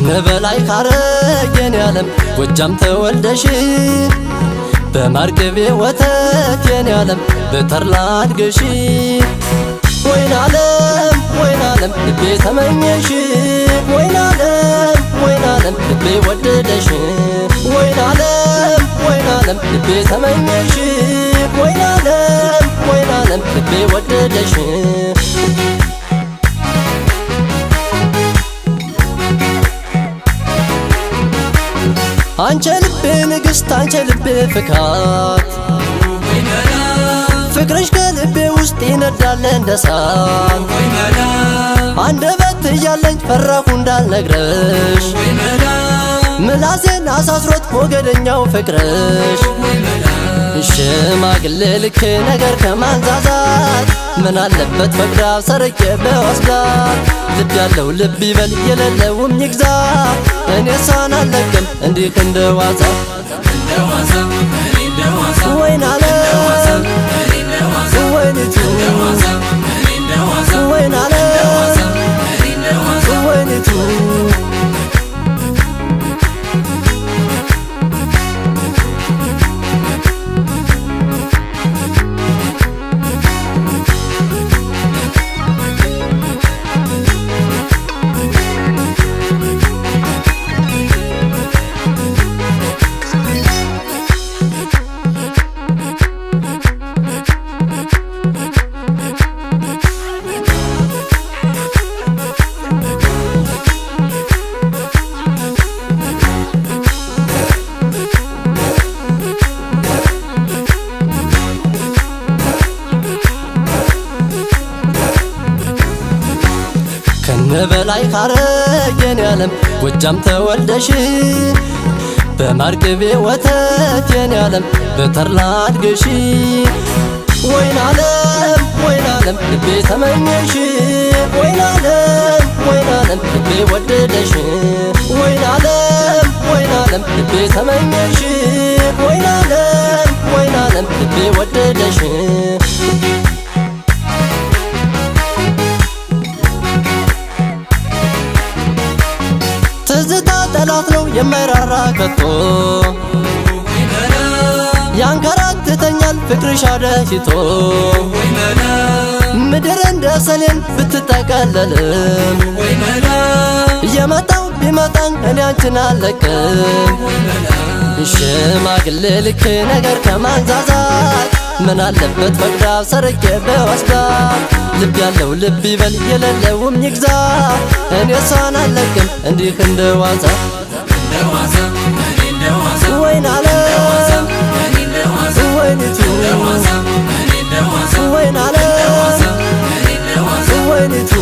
ከነበላይ ካረገን ያለም ጎጃም ተወልደሽ በማርቅቤ ወተት የኔ ዓለም በተርላ አድገሽ ወይን ዓለም ወይን ዓለም ልቤ ተመኘሽ ወይን ዓለም ወይን ዓለም ልቤ ወደደሽ ወይን ዓለም ወይን ዓለም ልቤ ተመኘሽ ወይን ዓለም ወይን ዓለም ልቤ ወደደሽ አንቺ ልቤ ንግሥት አንቺ ልቤ ፍካት ፍቅርሽ ከልቤ ውስጥ ይነዳል እንደ እሳት አንደበት እያለኝ ፈራሁ እንዳልነግረሽ ምላሴን አሳስሮት ሞገደኛው ፍቅርሽ ሽማግሌ ልክ ነገር ከማንዛዛት ምን አለበት ፈቅዳ ሰርቄ በወስዳት ልብ ያለው ልብ ይበል የሌለውም ይግዛ እኔ እሷን አልለቅም እንዲህ እንደ ዋዛ ወይን ዓለም ወይኒቱ ወይን ዓለም ወይኒቱ ከነበላይ ካረገን ያለም ጎጃም ተወልደሽ በማርቅቤ ወተት የኔ ዓለም በተርላ አድገሽ ወይን ዓለም ወይን ዓለም ልቤ ተመኘሽ ወይን ዓለም ወይን ዓለም ልቤ ወደደሽ ወይን ዓለም ወይን ዓለም ልቤ ተመኘሽ ወይን ዓለም ወይን ዓለም ልቤ ወደደሽ ትዝታ ጠላት ነው የማይራራ ከቶ ያንከራትተኛል ፍቅርሽ አደሂቶ ምድር እንደ ሰሌን ብትጠቀለልም እየመጣው ቢመጣን እኔ አንቺን አለቅም ሽማግሌ ልክ ነገር ከማንዛዛት ምን አለበት ፈቅዳ ሰርቄ በወስዳት ልብ ያለው ልብ ይበል የሌለውም ይግዛ እኔ እሷን አለቅም እንዲህ እንደ ዋዛ ወይን ዓለም ወይኒቱ ወይን ዓለም ወይኒቱ